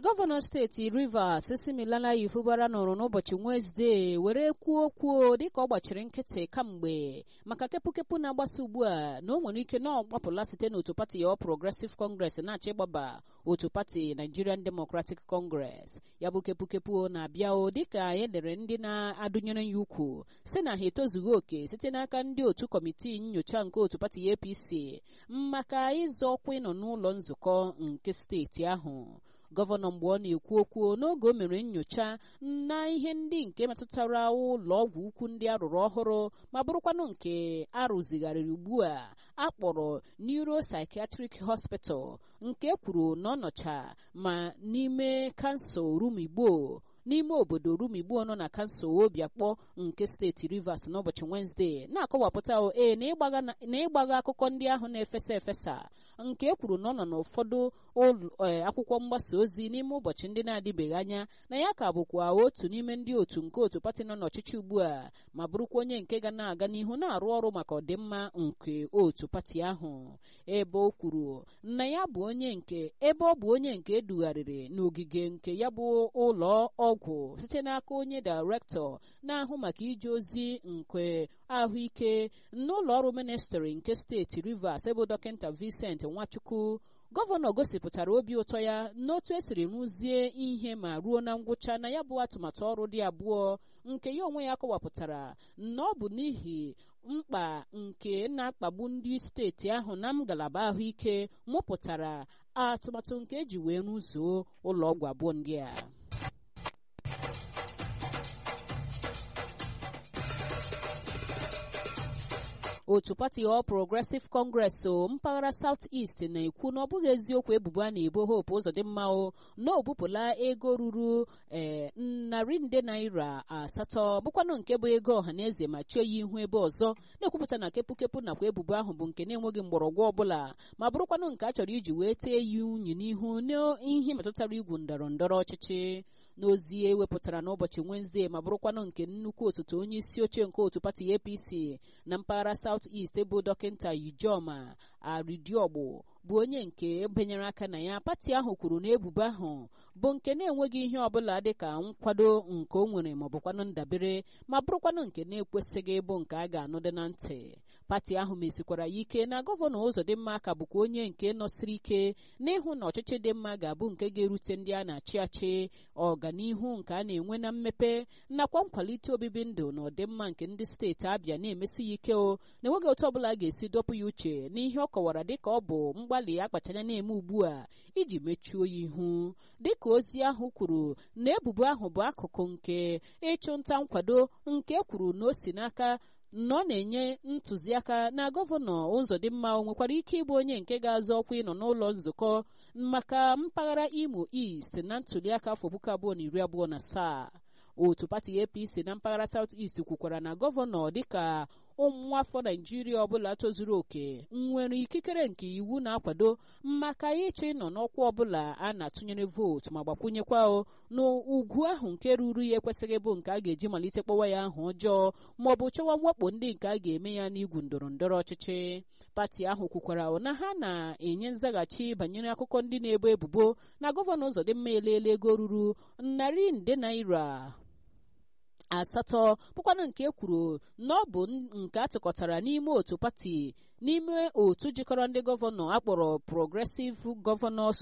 gọvanọ steeti rivers similala ifubara nọrọ n'ụbọchị wenezdee were kwuo okwu dịka ọ gbachiri nkịtị kamgbe maka kepụkepụ na-agbasa ugbu a na o nwere ike na ọgbapụla site n'otu pati ya progressive congress na-achọ ịgbaba otu pati nigerian democratic congress ya bụ kepụkepụ na-abịa o dịka e dere ndị na-adụnyere ya ukwu si na ha etozughị oke site n'aka ndị otu kọmitii nyocha nke otu pati apc maka ịzọ ọkwa ịnọ n'ụlọ nzukọ nke steeti ahụ gọvanọ mgbe ọ na-ekwu okwu n'oge o mere nyocha na ihe ndị nke metụtara ụlọ ọgwụ ukwu ndị arụrụ ọhụrụ ma bụrụkwanụ nke arụzigharịrị ugbu a akpọrọ neuropsychiatric hospital nke kwuru na ọ nọcha ma n'ime kansụl rumigbo n'ime obodo rumigbo nọ na kansụl obiakpọ nke steeti rivers n'ụbọchị wenezdee na-akọwapụta ee na ịgbaga akụkọ ndị ahụ na-efesa efesa nke e kwuru na ọ nọ n'ụfọdụ akwụkwọ mgbasa ozi n'ime ụbọchị ndị na-adịbeghị anya na ya ka bụkwa otu n'ime ndị otu nke otu pati nọ n'ọchịchị ugbu a ma bụrụkwa onye nke ga na-aga n'ihu na-arụ ọrụ maka ọdịmma nke otu pati ahụ ebe o kwuru na ya bụ onye nke ebe ọ bụ onye nke edugharịrị n'ogige nke ya bụ ụlọ ọgwụ site n'aka onye dairektọ na-ahụ maka ije ozi nke ahụike n'ụlọ ọrụ ministri nke steeti rivers ebe dọkịta vincent nwachukwu gọvanọ gosipụtara obi ụtọ ya n'otu esiri rụzie ihe ma ruo na ngwụcha na ya bụ atụmatụ ọrụ dị abụọ nke ya onwe ya kọwapụtara na ọ bụ n'ihi mkpa nke na-akpagbu ndị steeti ahụ na ngalaba ahụike mụpụtara atụmatụ nke eji wee rụzuo ụlọ ọgwụ abụọ ndị a otu pati All Progressive Congress o mpaghara South East na-ekwu na ọ bụghị eziokwu ebubo a na-ebo Hope Uzodimma o na o bupụla ego ruru ee narị nde naira asatọ bụkwanụ nke bụ ego ọhaneze ma chie ya ihu ebe ọzọ na-ekwupụta na kepụkepụ nakwa ebubo ahụ bụ nke na-enweghị mgbọrọgwụ ọbụla ma bụrụkwanụ nke a chọrọ iji wee tee ya unyi n'ihu n'ihe metụtara igwu ndọrọ ndọrọ ọchịchị n'ozi ewepụtara n'ụbọchị Wenezdee ma bụrụkwanụ nke nnukwu osote onye isi oche nke otu pati APC na mpaghara South East bụ dọkịta Ijoma Aridiogbo bụ onye nke benyere aka na ya pati ahụ kwuru na ebubo ahụ bụ nke na-enweghị ihe ọbụla dịka nkwado nke o nwere ma ọ bụkwanụ ndabere ma bụrụkwanụ nke na-ekwesịghị ịbụ nke a ga-anụdị na ntị pati ahụ mesikwara ya ike na gọvanọ Uzodimma ka bụkwa onye nke nọsiri ike n'ịhụ na ọchịchị dị mma ga-abụ nke ga-erute ndị a na-achị achị ọganihu nke a na-enwe na mmepe nakwa nkwalite obibi ndụ na ọdịmma nke ndị steeti Abịa na-emesi ya ike o na-enweghị otu ọbụla ga-esi dọpụ ya uche n'ihe ọ kọwara dịka ọ bụ mgbalị akpachanya na-eme ugbu a iji mechuo ya ihu dịka ozi ahụ kwuru na ebubo ahụ bụ akụkụ nke ịchụnta nkwado nke kwuru na o si n'aka na ọ na-enye ntụziaka na gọvanọ Uzodimma o nwekwara ike ịbụ onye nke ga-azọ ọkwa ịnọ n'ụlọ nzukọ maka mpaghara Imo East na ntuliaka afọ puku abụọ na iri abụọ na asaa otu pati APC na mpaghara South East kwukwara na gọvanọ dịka ụmụafọ Naijiria ọbụla tozuru oke nwere ikikere nke iwu na-akwado maka ịchọ ịnọ n'ọkwa ọbụla a na-atụnyere vootu ma gbakwunyekwa o n'ugwu ahụ nke ruru ya ekwesịghị bụ nke a ga-eji malite kpọwa ya ahụ ọjọọ ma ọ bụ chọwa mwakpo ndị nke a ga-eme ya n'igwu ndọrọ ndọrọ ọchịchị pati ahụ kwukwara na ha na-enye nzaghachi banyere akụkọ ndị na-ebo ebubo na gọvanọ Uzodimma eleela ego ruru narị nde naira asatọ bụkwanụ nke e kwuru na ọ bụ nke atụkọtara n'ime otu pati n'ime otu jikọrọ ndị gọvanọ akpọrọ Progressive Governors